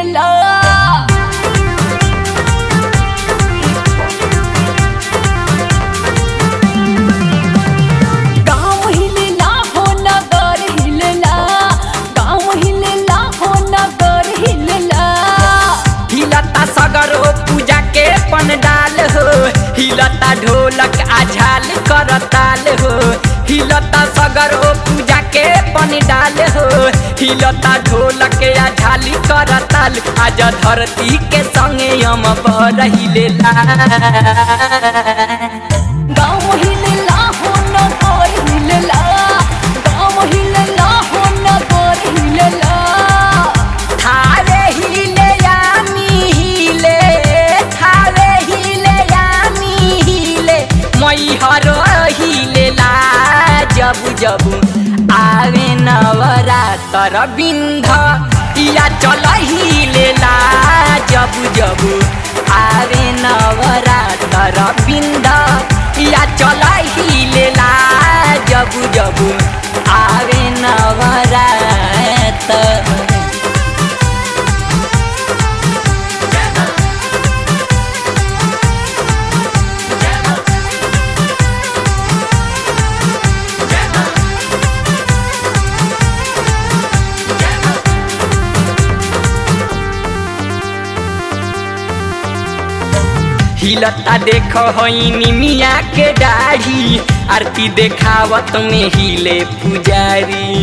हिलेला गाँव हिलेला हो नगर हिलेला गाँव हिलेला हो नगर हिलेला हिलता सगरो पूजा के पंडाल हो हिलता ढोलक आझाल करताल हो हिलता सगरो पूजा के पंडाल हो हिलता ढोलक आझाली करताल आज धरती के संगे हम पर हिलेला गाँव हिलेला हो नगर हिलेला गाँव हिलेला हो नगर हिलेला थारे हिले यामी हिले थारे हिले यामी हिले मैहर हिलेला जब जब आवे नवरातर बिन्ध या चल हिलेला जब जब आवे नवरातर बिन्ध या चल हिलेला जब जब आवे नवरातर हिलता देख होइनी मिया के दाढ़ी आरती देखावत में हिले पुजारी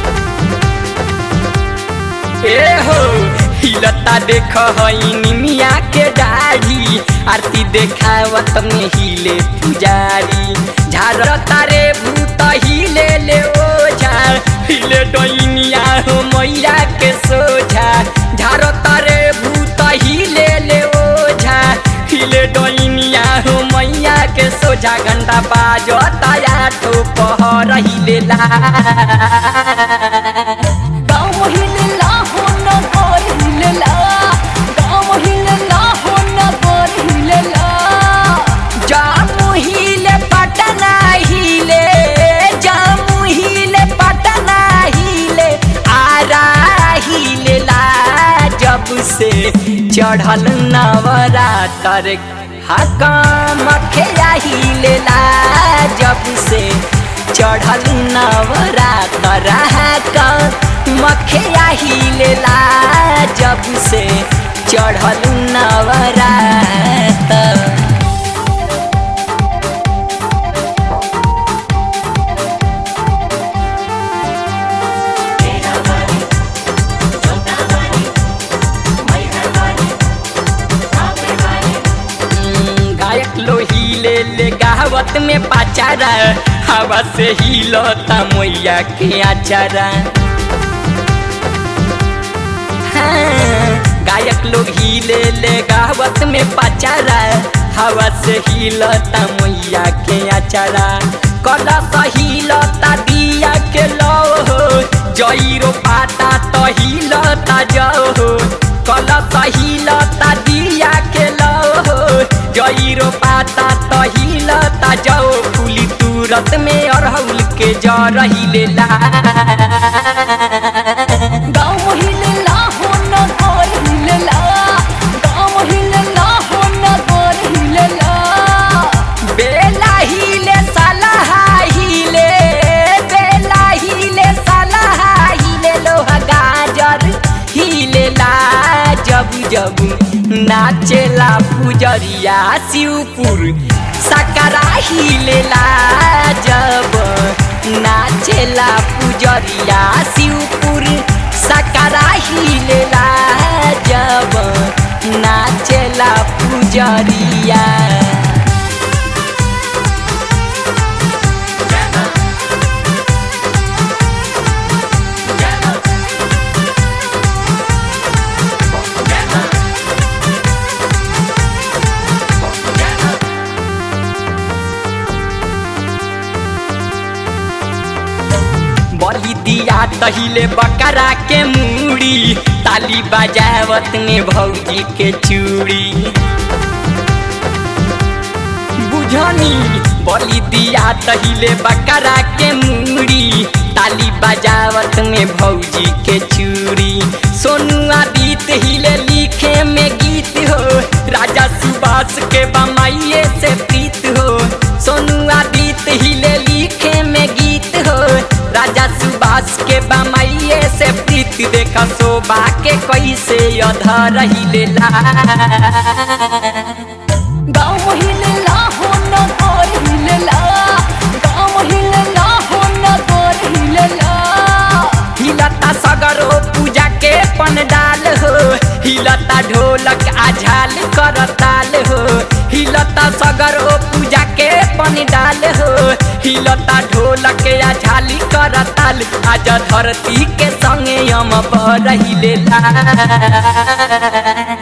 ए हो हिलता देख होइनी मिया के दाढ़ी आरती देखावत में हिले पुजारी झारता रे भूत हिले ले ओझा हिले डैनिया हो मैया के सोझा झारता रे भूत हिले ले ओझा हिले डैनिया हो मैया के सोझा घंटा बाजता या तो पहर हिलेला गाँव हिलेला हो नगर हिलेला गाँव हिलेला हो नगर हिलेला जामु हिले पटना हिले जामु हिले पटना हिले आरा हिलेला जब से चढ़ल नवरातर हकाम खेया हिलेला जब से चढ़ल नवरातर हकाम खेया हिलेला जब से चढ़ल नवरातर हम्म, गायक लो हिले ले गावत में पाचारा हवा से हिलता मैया के आचारा हाँ, गायक लोग हिले ले गावत में पाचारा हवा से हिलता मैया के आचारा कला हिलता दिया के लो हो जईरो पाता तो हिलता जाओ हो कला हिलता दिया के लो हो जईरो पाता तो हिलता जाओ फूली तुरत में अरहुल के जर हिलेला गाँव हिलेला हो नगर हिलेला गाँव हिलेला हो नगर हिलेला बेला हिले सलाहा हिले बेला हिले सलाहा हिले लोहा गाजर हिलेला जब जब नाचेला पुजरिया शिवपुर सकरा हिलेला जब नाचेला पुजरिया शिवपुर सकरा हिलेला जब नाचेला पुजरिया बलि दिया तहिले बकरा के मूड़ी ताली बजावत में भौजी के चूड़ी बुझनी बलि दिया तहिले बकरा के मूड़ी ताली बजावत में भौजी के चूड़ी सोनुआ बीत हिले धर हिलेला गाँव हिलेला हो नगर हिलेला गाँव हिलेला हो नगर हिलेला हिलता सगरो पूजा के पंडाल हो हिलता ढोलक आ झाल करताल हो हिलता सगरो पूजा के पंडाल हो हिलता ढोलक आ झाली करताल आज धरती के संगे हम पर हिलेला